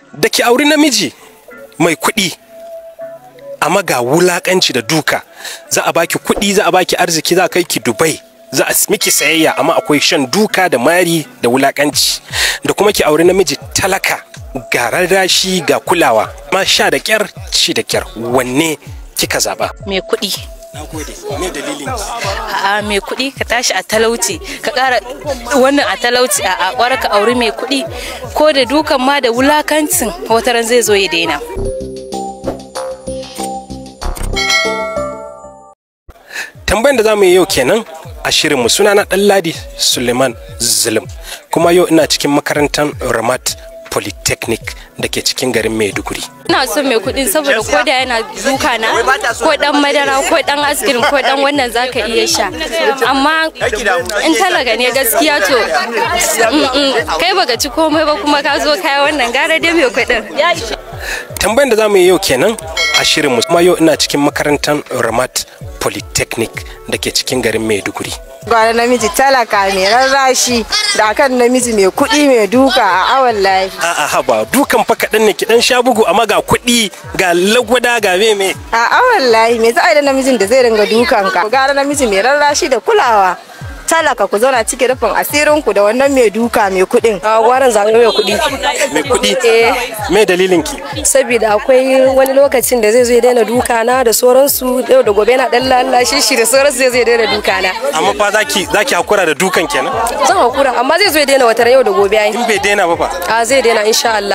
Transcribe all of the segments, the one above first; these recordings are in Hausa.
da ki auri namiji mai kuɗi amma ga wulakanci da duka za a baki kuɗi za a baki arziki za a kai ki dubai za a miki sayayya amma akwai shan duka da mari da wulakanci da kuma ki auri namiji talaka ga rarrashi ga kulawa ma sha da kyar ci da kyar wanne kika zaba mai kuɗi na gode me dalilin a mai kuɗi ka tashi a talauci ka ƙara wannan a talauci a ƙwara ka auri mai kuɗi ko da dukan ma da wulakancin wataran zai zo ya daina tambayan da za mu yi yau kenan a shirinmu suna na ɗanladi suleiman zulum kuma yau ina cikin makarantar ramat polytechnic da ke cikin garin maiduguri ina son mai kuɗin saboda ko da yana duka na ko dan madara ko dan askirin ko dan wannan zaka iya sha amma in talaga ne gaskiya to mm, mm, kai baka ci komai ba kuma ka zo kai wannan gara dai mai kuɗin tambayan da za mu yi yau kenan a shirinmu kuma yau ina cikin makarantar ramat polytechnic da ke cikin garin maiduguri gwara namiji talaka mai rarrashi da kan namiji mai kuɗi mai duka a awon lafi a'a haba dukan fa kaɗan ne ki dan sha bugu amma ga kuɗi ga lagwada ga meme a awon layi me za a yi da namijin da zai ringa dukan ka gara namiji mai rarrashi da kulawa talaka ku zauna cikin rufin asirin ku da wannan mai duka mai kuɗin a gwaran zaɓe mai kuɗi mai kuɗi Eh. me dalilin ki saboda akwai wani lokacin da zai zo ya daina duka na da sauransu yau da gobe yana dan lallashi shi da sauransu zai zo ya daina duka na amma fa zaki zaki hakura da dukan kenan zan hakura amma zai zo ya daina wata yau da gobe ai in bai daina ba fa a zai daina insha Allah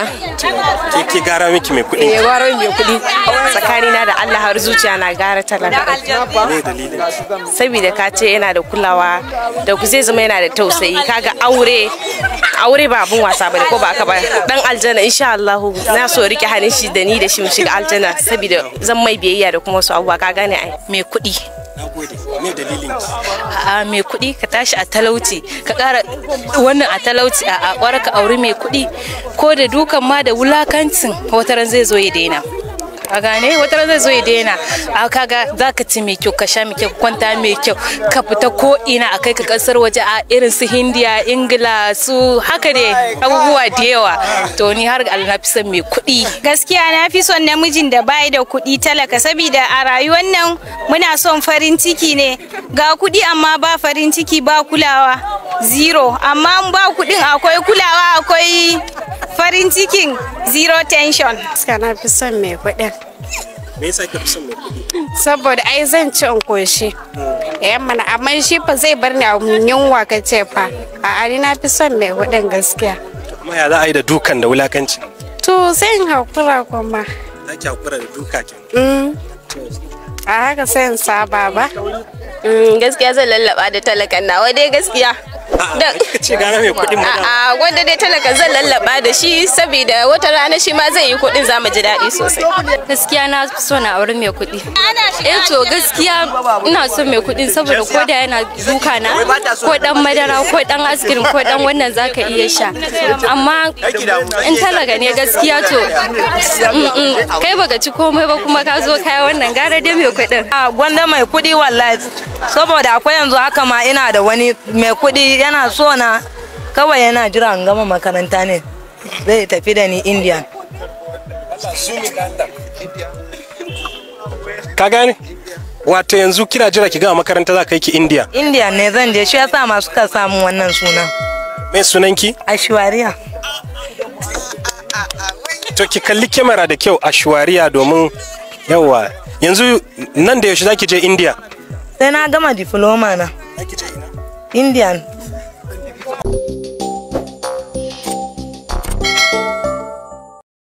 ke ke gara miki mai kuɗi eh gwaran mai kuɗi tsakanina da Allah har zuciya na gara talaka me dalilin saboda ka ce yana da kulawa da ku zai zama yana da tausayi kaga aure aure ba abun wasa bane ko ba haka ba dan aljanna insha Allah na so rike hannun shi da ni da shi mu shiga aljanna saboda zan mai biyayya da kuma wasu abubuwa ka gane ai mai kuɗi nagode me dalilin ki a mai kuɗi ka tashi a talauci ka ƙara wannan a talauci a ƙwara ka auri mai kuɗi ko da dukan ma da wulakancin wataran zai zo ya daina a gane wataran zai zo ya daina a kaga za ka ci mai kyau ka sha mai kyau ka kwanta mai kyau ka fita ko ina a kai ka kasar waje a irin su hindiya ingila su haka dai abubuwa da yawa to ni har ga na fi son mai kuɗi gaskiya na fi son namijin da bai da kuɗi talaka saboda a rayuwar nan muna son farin ciki ne ga kuɗi amma ba farin ciki ba kulawa zero amma in ba kuɗin akwai kulawa akwai farin cikin zero tension Gaskiya na fi son mai kuɗin. me yasa kika fi son mai kuɗi Saboda ai zan ci in koshi. Eh mana amma shi fa zai bar ni a yunwa ka ce fa. A ni na fi son mai kuɗin gaskiya. amma ya za a yi da dukan da wulakanci To sai in hakura kuma. zaki hakura da duka kenan Mm. A haka sai in saba ba. gaskiya zan lallaba da talakan nawa dai gaskiya a'a kika ce gara mai kuɗin ma da a wanda dai talaka zan lallaba da shi saboda wata rana shi ma zai yi kuɗin za mu ji daɗi sosai gaskiya na fi so na auri mai kuɗi eh to gaskiya ina son mai kuɗi saboda ko da yana duka na ko dan madara ko dan askirin ko dan wannan zaka iya sha amma in talaga ne gaskiya to mm, mm, kai baka ci komai ba kuma ka zo kai wannan gara dai mai kuɗin a gwanda mai kuɗi wallahi saboda akwai yanzu haka ma ina da wani mai kuɗi yana so na kawai yana jira in gama makaranta ne zai tafi da ni india ka gane wato yanzu kina jira ki gama makaranta za ka yi ki india india ne zan je shi yasa masu ka samu wannan sunan me sunanki ashwariya to ki kalli kyamara da kyau a shuwariya domin yawa yanzu nan da yaushe za ki je india sai na gama diploma na indian